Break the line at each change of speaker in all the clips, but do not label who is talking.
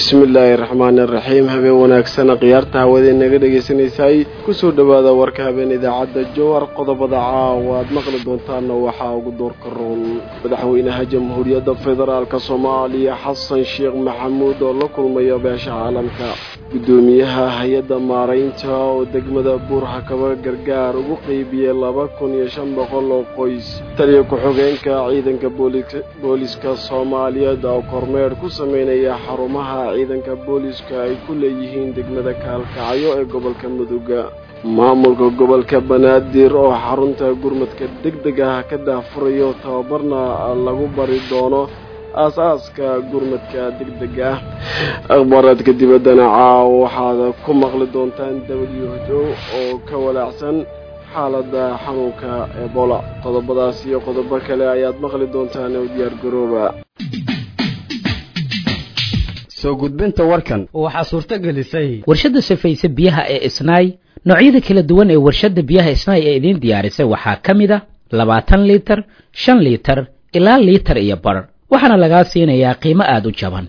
bismi illaahi raxmaani iraxiim habeen wanaagsana khiyaarta hawada naga dhagaysanaysay kusoo dhowaada warka habeen idaacadda jowar qodobada caawa aad maqli doontaana waxaa ugu doorka roon madaxweynaha jamhuuriyadda federaalk soomaaliya xasan sheekh maxamuud oo la kulmaya beesha caalamka guddoomiyaha hay-adda maaraynta oo degmada buurxakaba gargaar ugu qeybiyey laba kun iyo shan boqol oo qoys taliya ku-xogeenka ciidanka booliska soomaaliyeed oo kormeer ku sameynaya xarumaha ciidanka booliska ay ku leeyihiin degmada kaalkacyo ee gobolka muduga maamulka gobolka banaadir oo xarunta gurmadka deg deg ah ka daafurayo tababarna lagu bari doono aas-aaska gurmadka deg deg ah akhbaaraadka dibaddana caawa waxaad ku maqli doontaan w h o oo ka walaacsan xaaladda xanuunka ebola qodobadaas iyo qodobo kale ayaad maqli doontaan oo diyaar garooba
soo gudbinta warkan
waxaa suurto gelisay
warshadda safayse biyaha ee isnaay noocyada kala duwan ee warshadda biyaha isnaay ee idiin diyaarisay waxaa ka mid a labaatan liitar shan liitar ilaa liitar iyo bar waxaana lagaa siinayaa qiimo aada u jaban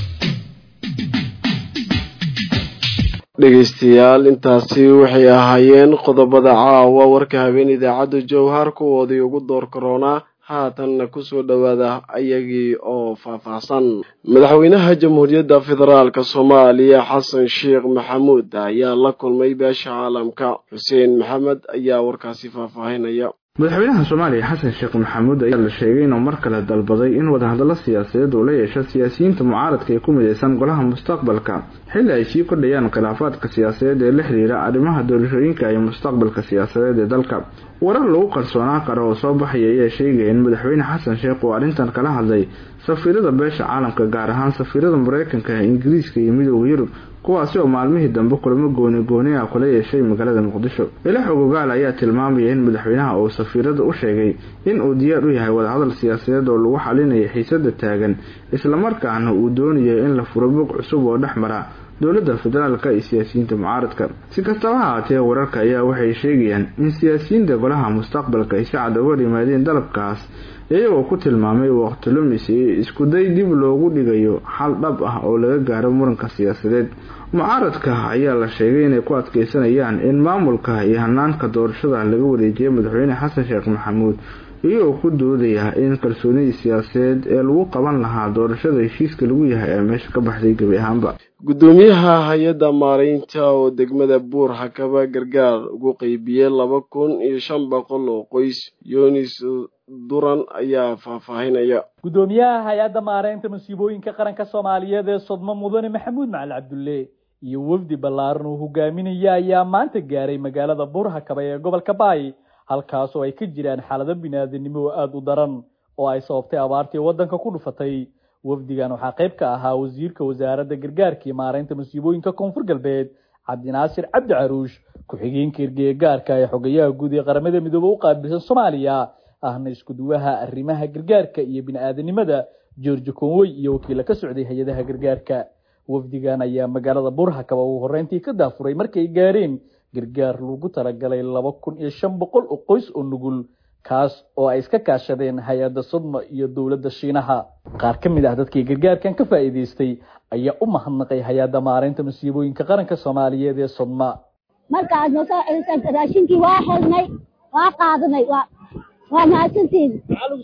dhegaystayaal intaasi waxay ahaayeen qodobada caawa warka habeen idaacadda jowhar kuwoodii ugu door karoonaa haatanna kusoo dhowaada ayagii oo faahfaahsan madaxweynaha jamhuuriyadda federaalk soomaaliya xasan sheekh maxamuud ayaa la kulmay beesha caalamka xuseen maxamed ayaa warkaasi faahfaahinaya
madaxweynaha soomaaliya xasan sheekh maxamuud ayaa la sheegay inuu mar kale dalbaday in wadahadallo siyaasadeed uu la yeesho siyaasiyiinta mucaaradka ee ku midaysan golaha mustaqbalka xilli ay sii kordhayaan khilaafaadka siyaasadeed ee la xidhiira arrimaha doorashooyinka iyo mustaqbalka siyaasadeed ee dalka warar lagu qarsoonaa karo oo soo baxaya ayaa sheegaya in madaxweyne xasan sheekh uu arrintan kala hadlay safiirada beesha caalamka gaar ahaan safiirada mareykanka ingiriiska iyo midooda yurub kuwaasi oo maalmihii dambe kulamo gooni gooni ah kula yeeshay magaalada muqdisho ilax ogogaal ayaa tilmaamaya in madaxweynaha uu safiirada u sheegay in uu diyaar u yahay wadahadal siyaasadeed oo lagu xalinayo xiisada taagan islamarkaana uu doonayo in la furo bog cusub oo dhex mara dowladda federaalka iyo siyaasiyiinta mucaaradka si kastaba ha haatee wararka ayaa waxay sheegayaan in siyaasiyiinta golaha mustaqbalka ay si cad uga yimaadeen dalabkaas iyagoo ku tilmaamay waqti lumis iyo iskuday dib loogu dhigayo xal dhab ah oo laga gaaro muranka siyaasadeed mucaaradka ayaa la sheegay inay ku adkeysanayaan in maamulka iyo hanaanka doorashada laga wareejiyay madaxweyne xasan sheekh maxamuud iyagoo ku doodaya in kalsoonidii siyaasadeed ee lagu qaban lahaa doorashada heshiiska lagu yahay ee meesha ka baxday gebi ahaanba
guddoomiyaha hay-adda maaraynta oo degmada buur hakaba gargaar ugu qeybiyey laba kun iyo shan boqol oo qoys yunis duran ayaa faahfaahinaya
guddoomiyaha hay-adda maaraynta masiibooyinka qaranka soomaaliyeed ee sodmo mudane maxamuud macali cabdulle iyo wafdi ballaaran uu hogaaminaya ayaa maanta gaaray magaalada buur hakaba ee gobolka baay halkaas oo ay ka jiraan xaalado biniaadanimo oo aada u daran oo ay sababtay abaartii waddanka ku dhufatay wafdigan waxaa qayb ka ahaa wasiirka wasaaradda gargaarka iyo maaraynta masiibooyinka koonfur galbeed cabdinaasir cabdi caruush ku-xigeenka ergeegaarka ee xogayaha guud ee qaramada midoobe u qaabilsan soomaaliya ahna iskuduwaha arrimaha gargaarka iyo bini-aadanimada george conwey iyo wakiila ka socday hay-adaha gargaarka wafdigan ayaa magaalada burhakaba ugu horreyntii ka daafuray markay gaareen gargaar lagu talagalay laba kun iyo shan boqol oo qoys oo nugul kaas oo ay iska kaashadeen hay-adda sodma iyo dowladda shiinaha qaar ka mid ah dadkii gargaarkan ka faa'iidaystay ayaa u mahadnaqay hay-adda maaraynta masiibooyinka qaranka soomaaliyeed ee sodma
markaad nosoo celisay raashinkii waa xelnay waa qaadanay waa waa mahadsantiin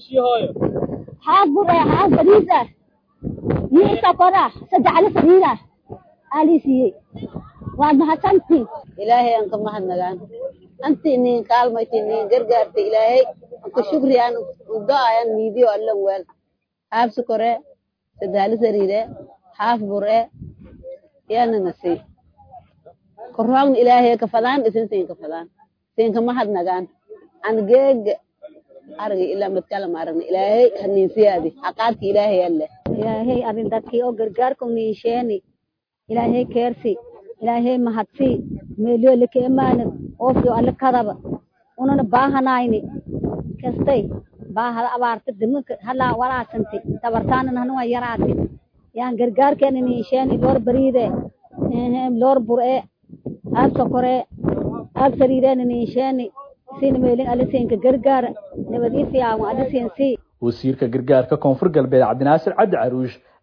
xaag bur eh xaag bariis ah iyo sokor ah saddex ali fariir ah alii siiyey waad mahadsantiin
ilaahay aan ka mahadnagaan anti nin kaalmayti nin gargaarta ilaahay anka shukri aan udo-ayan miidiyo allan weel haaf sukore sadahali sariire haaf bure yana nasi korroogna ilaahay kafadaan isin siin kafadaan siin ka mahadnagaan an geega argi ilaa madkala maaragna ilaahay haniinsiyaadi haqaadka ilaahay alle
ilaahay arrin dadkii oo gargaarku niisheeni ilaahay keersi ilaahay mahadsi meelyo laka emaanan oofyo alle kadaba unana baahanayni kastay baahada abaarta dimanka halaa walaasantay tabartaanana hanuwa yaraati yaan gargaarkeena niisheeni loor bariide loor bur'e aag sokore aag sariireena niisheeni sina meelin alle siinka gargaara nabadiisiyaawan alle siin sii
wasiirka gargaarka koonfur galbeed cabdinaasir cabdi caruush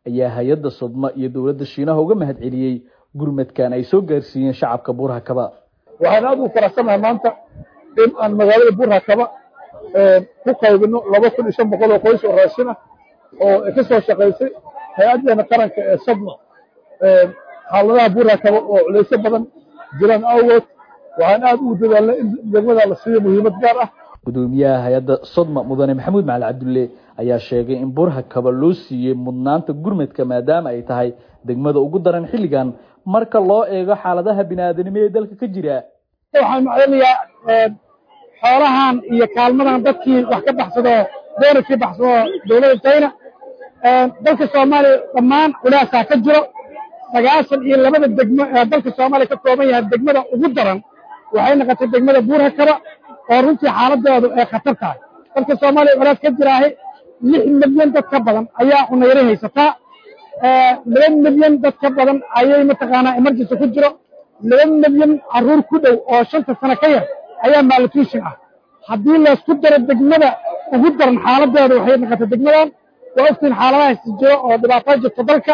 ayaa hay-adda sodma iyo dowladda shiinaha uga mahad celiyey gurmadkan ay soo gaarsiiyeen shacabka buurhakaba
waxaan aada u faraxsanahay maanta in aan magaalada buurhakaba ku qaybino laba kun iyo shan boqol oo qoys oo raashin ah oo ka soo shaqaysay hay-addeena qaranka ee sadma xaaladaha buurhakaba oo culeysyo badan jiraan awgood waxaan aada ugu dadaalnay in degmada la siiyo muhiimad gaar ah
gudoomiyaha hay-adda sodma mudane maxamuud macali cabdulle ayaa sheegay in burhakaba loo siiyey mudnaanta gurmadka maadaama ay tahay degmada ugu daran xilligan marka loo eego xaaladaha bini-aadanimo ee dalka ka jira
waxaan macdanayaa xoolahan iyo kaalmadan dadkii wax ka baxsado doonarkii baxsado dowladda china dalka soomaaliya dhammaan culaasaa ka jiro sagaashan iyo labada degmo ee dalka soomaaliya ka kooban yahay degmada ugu daran waxay noqotay degmada buurhakaba oo runtii xaaladoodu ay khatar tahay dalka soomaaliya culaas ka jiraahay lix milyan dad ka badan ayaa cunayro haysataa laba milyan dad ka badan ayay mataqaanaa emergency ku jiro laba milyan carruur ku dhow oo shanta sano ka yar ayaa malnutrition ah haddii laysku daro degmada ugu daran xaaladooda waxay noqotay degmadan waa ogtiin xaaladahaas jiro oo dhibaataa jirto dalka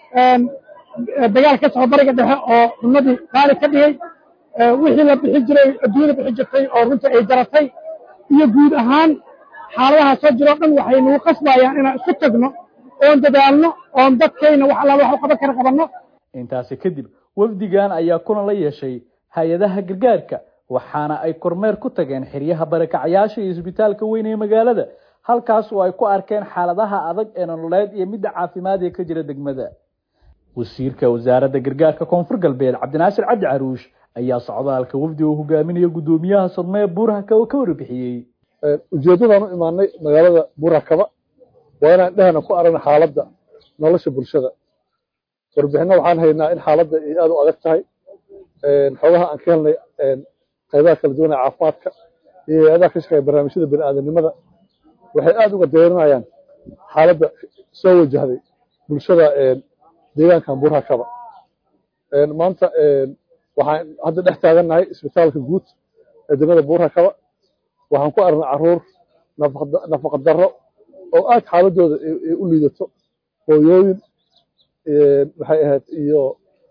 dagaal ka soco bariga dhexe oo cunadii qaali ka dhigay wixii la bixi jiray adduunyada bixi jirtay oo runtii ay jaratay iyo guud ahaan xaaladaha soo jiroo dhan waxay nagu qasbayaan inaan isku tagno oon dadaalno oon dadkayna wax allaala wax u qaban kara qabanno
intaasi kadib wafdigan ayaa kulan la yeeshay hay-adaha gargaarka waxaana ay kormeer ku tageen xiryaha barakacayaasha iyo isbitaalka weyn ee magaalada halkaas oo ay ku arkeen xaaladaha adag ee nololeed iyo midda caafimaad ee ka jira degmada wasiirka wasaaradda gargaarka koonfur galbeed cabdinaasir cabdi caruush ayaa socdaalka wafdi uu hogaaminaya guddoomiyaha sodmee buurhakaba ka warbixiyey
ujeeddadaan u imaanay magaalada buurhakaba waa inaan dhehna ku aragna xaaladda nolosha bulshada warbixinno waxaan haynaa in xaaladda ay aad u adag tahay xoogaha aan ka helnay qaybaha kala duwan ee caafimaadka iyo hay-adaha ka shaqeeya barnaamijyada bini'aadanimada waxay aad uga dayrinayaan xaaladda soo wajahday bulshada deegaankan buurhakaba maanta waxaan hadda dhex taagannahay isbitaalka guud ee degmada buurhakaba waxaan ku aragnay carruur nafaqa darro oo aad xaaladooda ay u liidato hooyooyin waxay ahayd iyo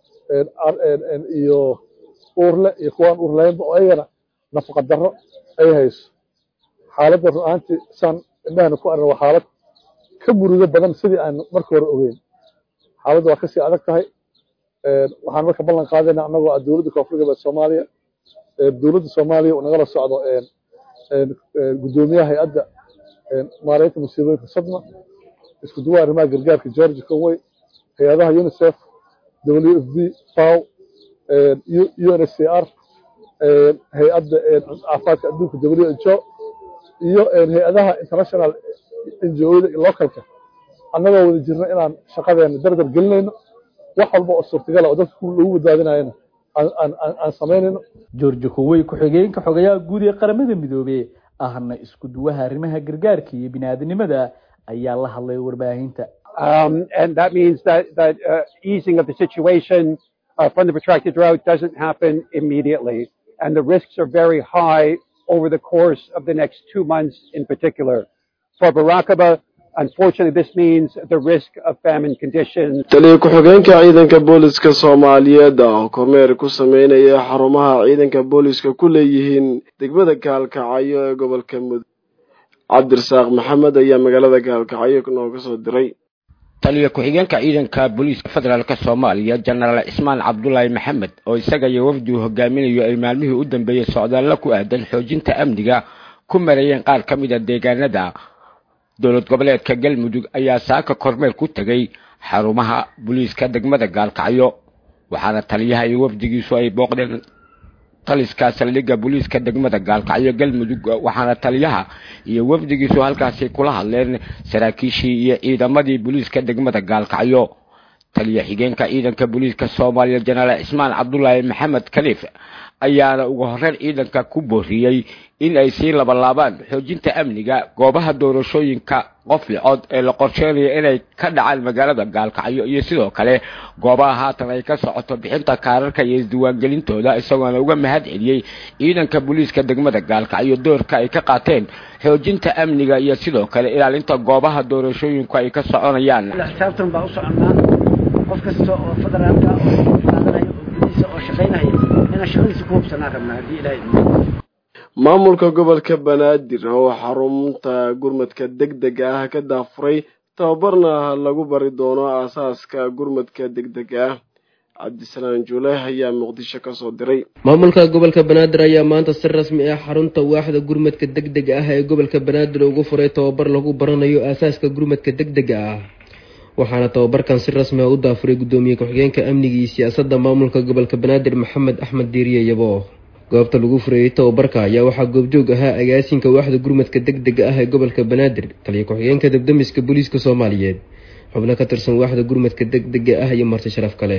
iyo uurle iyo kuwaan uurleynba oo ayagana nafaqa darro ay hayso xaaladda run ahaantii saan indhahana ku aragna waa xaalad ka murugo badan sidii aan marka hore ogeyn xaaladda waa kasii adag tahay waxaan marka ballan qaadayna annagoo ah dowladda koonfur galbeed soomaaliya dowladda soomaaliya uu nagala socdo guddoomiyaha hay-adda maareynta musiibooyinka sadma isku duwa arrimaha gargaarka george conway hay-adaha unicef w f b faw u n s c r hay-adda caafimaadka adduunka w h o iyo hay-adaha international ngo-da iyo localka annagoo wada jirna inaan shaqadeena dardar gelinayno wax walba oo suurtagala oo dadka lagu badbaadinayana aan samaynayno
george kuwey ku-xigeenka xogayaha guud ee qaramada midoobe ahna isku duwaha arrimaha gargaarka iyo biniaadanimada ayaa la hadlay warbaahinta
Um, and that means that, that uh, easing of the situation uh, from the protracted drought doesn't happen immediately. And the risks are very high over the course of the next two months in particular. For Barakaba, unfortunately, this means the risk of famine conditions.
taliya ku-xigeenka ciidanka booliska soomaaliyeed oo kormeer ku sameynaya xarumaha ciidanka booliska ku leeyihiin degmada gaalkacyo ee gobolka mudug cabdirasaaq maxamed ayaa magaalada gaalkacyo nooga soo diray
taliya ku-xigeenka ciidanka booliiska federaalk soomaaliya jenaraal cismaan cabdulaahi maxamed oo isaga iyo wafdi uu hogaaminayo ay maalmihii u dambeeyey socdaallo ku aadan xoojinta amniga ku marayeen qaar ka mid a deegaanada dowlad goboleedka galmudug ayaa saaka kormeer ku tegay xarumaha booliiska degmada gaalkacyo waxaana taliyaha iyo wafdigiisu ay booqdeen taliska saldhigga booliiska degmada gaalkacyo galmudug waxaana taliyaha iyo wafdigiisu halkaasi kula hadleen saraakiishii iyo ciidamadii booliiska degmada gaalkacyo taliya xigeenka ciidanka booliiska soomaaliya jenaraal cismaan cabdulaahi maxamed kaliif ayaana ugu horeyn ciidanka ku booriyey in ay sii labalaabaan xoojinta amniga goobaha doorashooyinka qof iyo cod ee la qorsheynayo inay ka dhacaan magaalada gaalkacyo iyo sidoo kale goobaha haatan ay ka socoto bixinta kaararka iyo isdiiwaangelintooda isagoona uga mahad celiyey ciidanka booliiska degmada gaalkacyo doorka ay ka qaateen xoojinta amniga iyo sidoo kale ilaalinta goobaha doorashooyinku ay ka soconayaan
xisaabtan baa u soconnaa qof kasta oo federaalka oo qaadanaya oo gudihiisa oo shaqaynaya inaan shaqadiisa ku hubsanaan rabnaa haddii ilaahay
maamulka gobolka banaadir oo xarunta gurmadka degdega ah ka daafuray tababarna lagu bari doono aasaaska gurmadka degdega ah cabdisalaan juule ayaa muqdisho ka soo diray
maamulka gobolka banaadir ayaa maanta si rasmi ah xarunta waaxda gurmadka degdega ah ee gobolka banaadir ugu furay tababar lagu baranayo aasaaska gurmadka degdega ah waxaana tababarkan si rasmi ah u daafuray guddoomiye ku-xigeenka amniga iyo siyaasadda maamulka gobolka banaadir maxamed axmed diiriye yabo goobta lagu fureeyey tababarka ayaa waxaa goobjoog ahaa agaasinka waaxda gurmadka degdega ah ee gobolka banaadir taliya ku-xigeenka debdemiska booliiska soomaaliyeed xubno ka tirsan waaxda gurmadka degdega ah iyo marti sharaf kale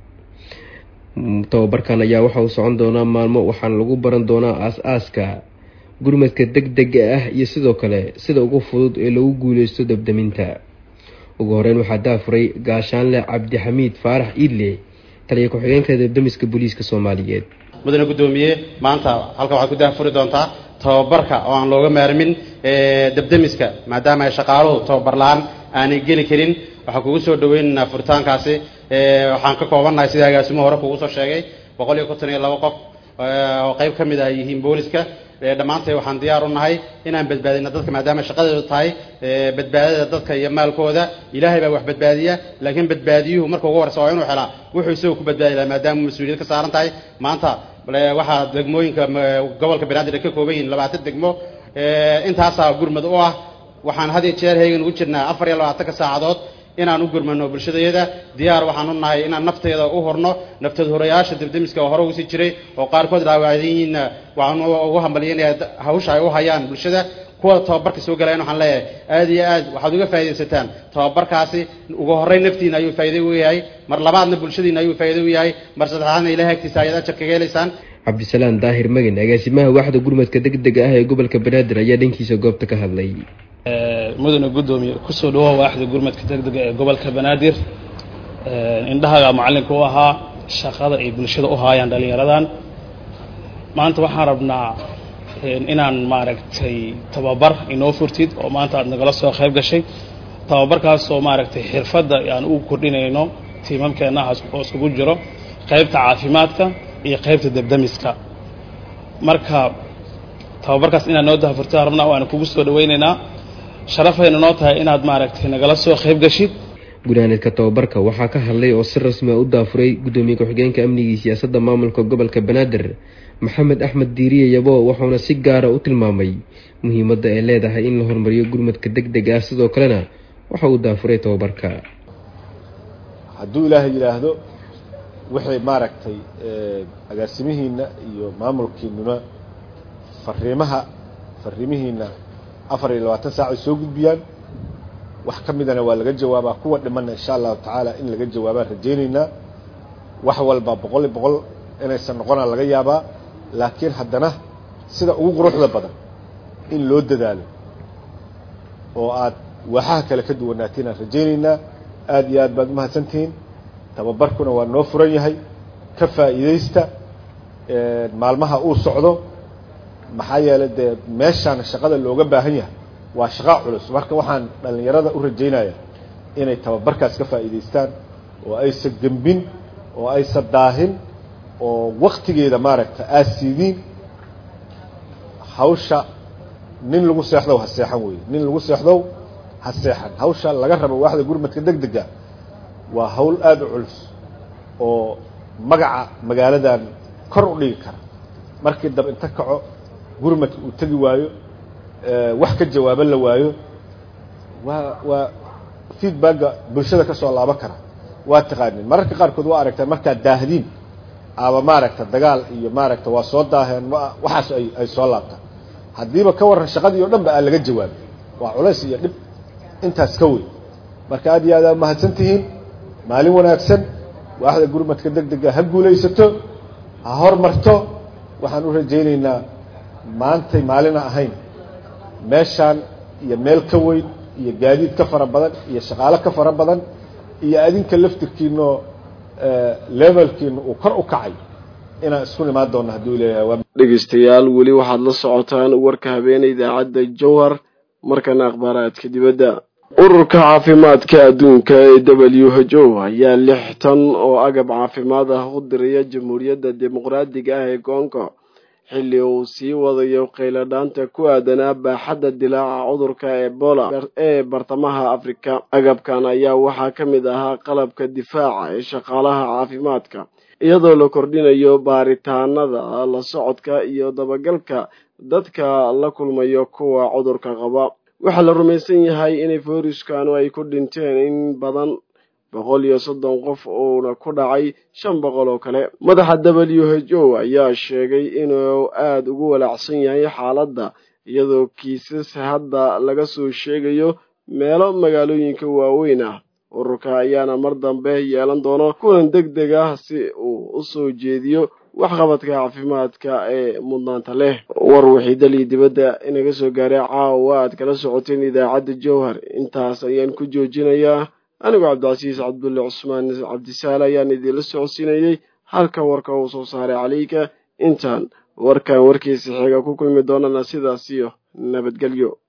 tababarkan ayaa waxa uu socon doonaa maalmo waxaana lagu baran doonaa aas-aaska gurmadka degdega ah iyo sidoo kale sida ugu fudud ee lagu guuleysto debdeminta ugu horeyn waxaa daafuray gaashaanle cabdixamiid faarax iidle taliya ku-xigeenka debdemiska booliiska soomaaliyeed
mudane guddoomiye maanta halkan waxaad ku daafuri doontaa tababarka oo aan looga maarmin debdemiska maadaama ay shaqaaluhu tababar la-aan aanay geli karin waxaan kugu soo dhaweynaynaa furitaankaasi waxaan ka koobannahay sida agaasimuhu hore kugu soo sheegay boqol iyo konton iyo laba qof oo qayb ka mid ah ay yihiin booliska dhammaantay waxaan diyaar u nahay inaan badbaadino dadka maadaama shaqadeedu tahay badbaadada dadka iyo maalkooda ilaahay baa wax badbaadiya laakiin badbaadiyuhu marka ugu horeysa waa inuu helaa wuxuu isagoo ku badbaadi lahaa maadaama mas-uuliyad ka saaran tahay maanta waxaa degmooyinka gobolka banaadir ay ka kooban yihiin labaatan degmo intaasaa gurmad u ah waxaan had iyo jeer heegan ugu jirnaa afar iyo labaatanka saacadood inaan u gurmano bulshadayada diyaar waxaan u nahay inaan nafteeda u horno nafteed horayaasha debdemiska oo hore ugu sii jiray oo qaarkood dhaawacdan yihiinna waxaan ugu hambalyanaya hawsha ay u hayaan bulshada kuwa tababarka soo galayan waxaan leeyahay aad iyo aad waxaad uga faaidaysataan tababarkaasi ugu horreyn naftiina ayuu faa'iido u yahay mar labaadna bulshadiina ayuu faa'iido u yahay mar saddexaadna ilahay agtiisa ayaad ajar kaga helaysaan
cabdisalaan daahir magan agaasimaha waaxda gurmadka degdega ah ee gobolka banaadir ayaa dhankiisa goobta ka hadlay
mudane guddoomiye kusoo dhawoa waaxda gurmadka degdega ee gobolka banaadir indhahaga macallinka u ahaa shaqada ay bulshada u haayaan dhallinyaradan maanta waxaan rabnaa inaan maaragtay tababar inoo furtid oo maanta aad nagala soo qayb gashay tababarkaasoo maaragtay xirfadda aan ugu kordhinayno tiimamkeennaha oo isugu jiro qaybta caafimaadka iyo qaybta debdemiska marka tababarkaas inaad noo dahafurtaan rabnaa waana kugu soo dhawaynaynaa sharafayna noo tahay inaad maaragtay nagala soo qayb gashid
gunaanidka tababarka waxaa ka hadlay oo si rasmi a u daafuray guddoomiye ku-xigeenka amniga iyo siyaasadda maamulka gobolka banaadir maxamed axmed diiriye yabo wuxuuna si gaara u tilmaamay muhiimadda ay leedahay in la horumariyo gurmadka deg deg ah sidoo kalena waxa uu daafuray tababarka
hadduu ilaahay yidhaahdo waxay maaragtay agaasimihiina iyo maamulkiinuna fariimaha fariimihiina afar iyo labaatan saac ay soo gudbiyaan wax ka midana waa laga jawaabaa kuwa dhimana insha allahu tacaala in laga jawaabaan rajaynaynaa wax walba boqol iyo boqol inaysan noqonaa laga yaabaa laakiin haddana sida ugu quruxda badan in loo dadaalo oo aad waaxaha kale ka duwanaatiin aan rajaynaynaa aada iyo aad baad umahadsantihiin tababarkuna waa noo furan yahay ka faa'iidaysta maalmaha uu socdo maxaa yeelay dee meeshaan shaqada looga baahan yahay waa shaqa culus marka waxaan dhallinyarada u rajaynaya inay tababarkaas ka faa'iidaystaan oo aysan gembin oo aysan daahin oo waktigeeda maaragta aad siidiin hawsha nin lagu seexdow ha seexan weeye nin lagu seexdow ha seexan hawsha laga rabo waaxda gurmadka deg dega waa hawl aada u culus oo magaca magaaladan kor u dhigi kara markii dab inta kaco gurmadka uu tegi waayo wax ka jawaabo la waayo waa waa feedbacka bulshada ka soo laaban kara waa taqaanin mararka qaarkood waa aragtaa markaad daahdiin ama maaragta dagaal iyo maaragta waa soo daaheen waxaas ay ay soo laabtaan haddiiba ka warran shaqadii o dhan ba aan laga jawaabin waa culays iyo dhib intaas ka weyn marka aad iyo aad aa mahadsan tihiin maalin wanaagsan waaxda gurmadka deg dega ha guulaysato ha hormarto waxaan u rajaynaynaa maantay maalina ahayn meeshaan iyo meel ka weyn iyo gaadiid ka fara badan iyo shaqaalo ka fara badan iyo adinka laftirkiinoo levelkiina uu kor u kacay inaan isku imaan doonno hadduu leeyahay
dhegeystayaal weli waxaad la socotaan warka habeene idaacadda jowhar markana akhbaaraadka dibadda ururka caafimaadka adduunka ee w h o ayaa lix tan oo agab caafimaad ah u diraya jamhuuriyadda dimuqraadiga ah ee congo xilli uu sii wadayo qayladhaanta ku aadanaa baaxadda dilaaca cudurka ebola ee bartamaha afrika agabkan ayaa waxaa ka mid ahaa qalabka difaaca ee shaqaalaha caafimaadka iyadoo la kordhinayo baaritaanada la socodka iyo dabagalka dadka la kulmayo kuwa cudurka qaba waxaa la rumaysan yahay inay fayruskanu ay ku dhinteen in badan boqol iyo soddon qof uuna ku dhacay shan boqol oo kale madaxa w h o ayaa sheegay inuu aada ugu walaacsan yahay xaaladda iyadoo kiisas hadda laga soo sheegayo meelo magaalooyinka waaweyn ah ururka ayaana mar dambe yeelan doono kulan deg deg ah si uu u soo jeediyo waxqabadka caafimaadka ee mudnaanta leh war wixii dalii dibadda inaga soo gaaray caawa aad kala socoteen idaacadda jowhar intaas ayaan ku joojinayaa anigoo cabdicasiis cabdulle cusmaan cabdisaale ayaan idiinla socodsiinayey halka warka uu soo saaray calayka intaan warkan warkiisa xiga ku kulmi doonana sidaas iyo nabadgelyo